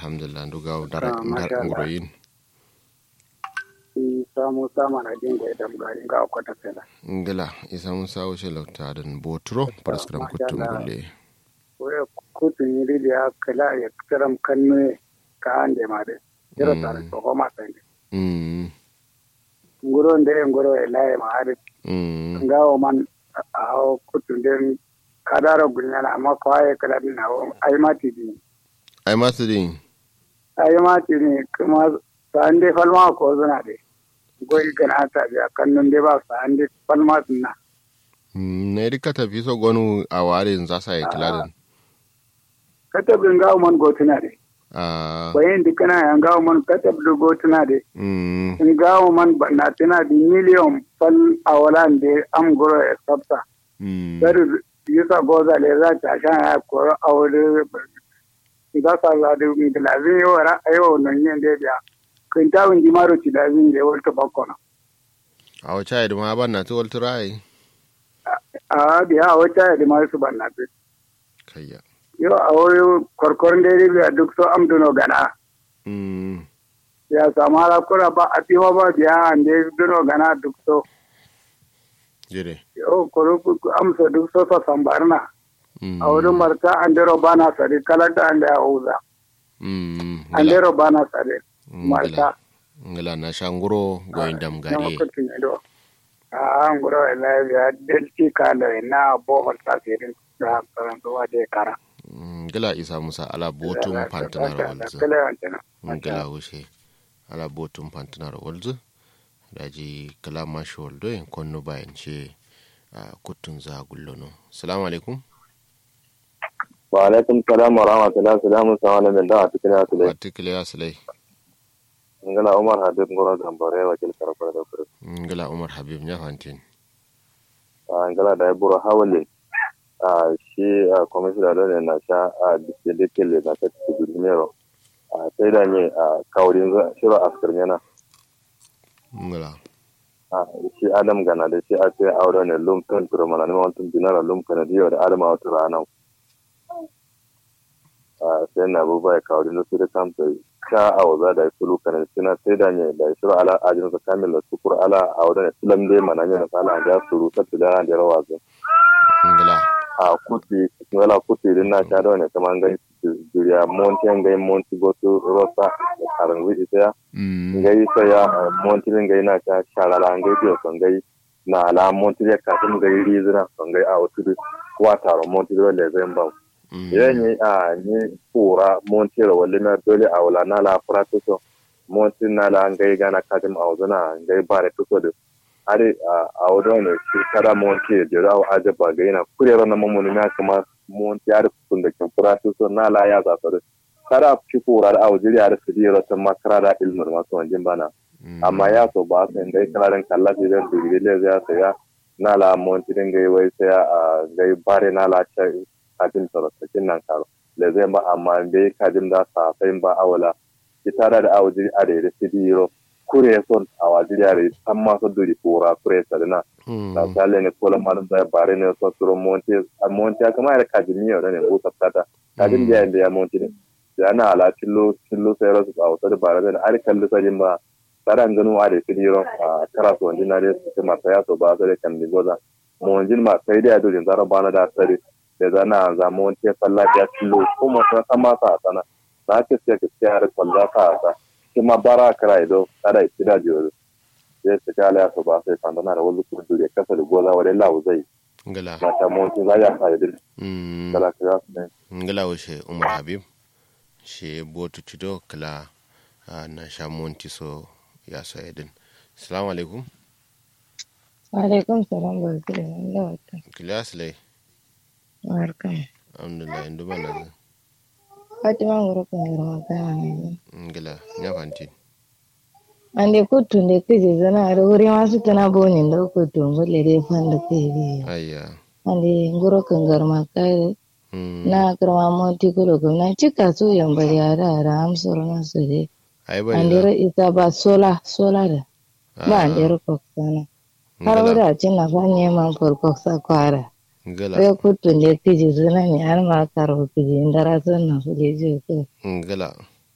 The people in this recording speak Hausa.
alhamdulillah nduga dara Ah, masha dar Allah. nguroyin samu sama na jin da idan ga ga kwata fela ngila isa musa wuce lauta dan botro paraskram masha kuttum Allah. gulle waya kutun yiri da ya kala ya kiram kanne ka ande ma de jira Mm. tare to ko ma sande mm nguro nde nguro e laye ma ari mm ngawo man a kutun den kadaro gunyana amma ko ay kala din awo ay ma ti din ai masu din ay ma ti ni kuma sande falma ko zuna de goyi gana ta biya kannun de ba sande falma sunna Mm, na yi ka tafi so gonu a warin za sa yi kiladin katabin ngawo man gotuna de a bayan dukana ya ngawo man katabin gotuna de mm in gawo man na tana di miliyon fal a walan da am goro e sabta mm dari yusa goza le za ta shan ya koro a wuri za sa za da ngilazin yau ra ayo non yin da biya kun ta wun jimaro ci da zin da wata bakkona a wace yi ma ban na tuwal turai a biya a wata ya da masu ban na fi kayya yau a wuri korkorin da ya biya duk so am duno gana mm ya samu harakura ba a tiwa ba biya an da ya duno gana duk so jire yau koro amsa duk so sa sambarna mm a wurin marta an dero bana sare kalata an da ya uza mm an dero bana sare marta ngila na shanguro goyin dam na gare makutin ido a an guro ila ya delti kala na bohol tasirin da karantuwa da kara Mm, ngila isa musa ala botum pantanar walzu kala wancan ngila wuce ala botum pantanar walzu daji kala mashi waldo yin konno bayan ce a kutun za gullono salamu alaikum wa alaikum salam wa rahmatullahi salamu salamu min da cikin asu dai watikile ya silai ngala umar habib ngoro gambare wakil karfar da kuri ngila umar habib nya fantin ngala da buru hawale a shi a kwamishina da ne na sha a dikilikili na ta cikin dinero a sai da ne a kaurin shirin askar yana ngila a shi adam gana da shi a sai aure ne lum kan turmana ne mawantun dinara lum kana diyo da adama wata ranar a sai na abubuwa ya kawo da su da kamta ka a waza da sulu kana suna sai da ne da shiru ala ajin sa kamil da sukur ala a wadda ne sulam dai mana ne na sala da suru ta tida da rawa zai ngila a kuti wala kuti din na sha da wani kamar gai juriya monti an gai monti gotu rosa da karan wuce sai mm gai sai ya monti din gai na sha sharala an gai biyo son gai na ala monti ya kafin gai rizina son gai a wasu kuwa taron monti dole zai ba mm idan yi a ni pura monti ro wali na dole a wala na la pratuso monti na la ngai gana kadim a wazana ngai bare tuso de ari a wado ne shi kada monti de rawo aje ba gai na kurero na mamuni na kama monti ari kun da kin pratuso na la ya za sare kada shi pura da awjiri ari su diro ta makara da ilmur masu wanjin bana amma ya so ba sai ngai kalarin kallafi da digiri le ya saya na la monti din gai wai sai a gai bare na la cha kajin sarrafakin nan karo da zai ba amma bai kajin da safai ba awala ita da da awajiri a da ya fi diro kure son a wajiri a da san masu duri kura kure sarina da sale ne kola malum da bare ne so turo monti a monti a kama da kajin ne da ne busa tata kajin da ya monti ne da ana ala cillo cillo sai rasu a wata da bare da ari kalli sajin ba tsaran ganu a da fi diro a kara su wanjin na da su masa ya so ba sai da kan goza mu wanjin ma sai da ya dole zara bana da sare da zana zama wani tefan lafiya tillo kuma sun san masa a sana na ce sai ka siya da kwalla ka a sa shi ma bara kara ido kada ya kira jiyo sai su kala ya so ba sai fandana da wani kuma dure kasa da goza wani lawu zai ngila na ta mawance za ya sa idin mm kala ka ya su ne ngila wuce umar habib she botu cido kala ah, na sha monti so ya so edin salamu alaikum Alaikum salam barka da nan da wata. kila silai Barka. alhamdulillah indu bana zai Fatima ngoro kan ngoro magana ne. ngila nya fantin Ande kutu ne kije zana da wuri masu tana boni da kutu ngole dai fanda kai ne. ayya Ande ngoro kan garma kai mm na karma moti kulo ko na cika so yan bari ara ara am soro na so de. ai bari Ande ra ita ba sola sola da. Ba ande ro ko sana. Har wuri a cin na fa neman farko sa kwara. ngila Sai kutu ne kije zana ne har ma karo kije indara san na so de je ko. ngila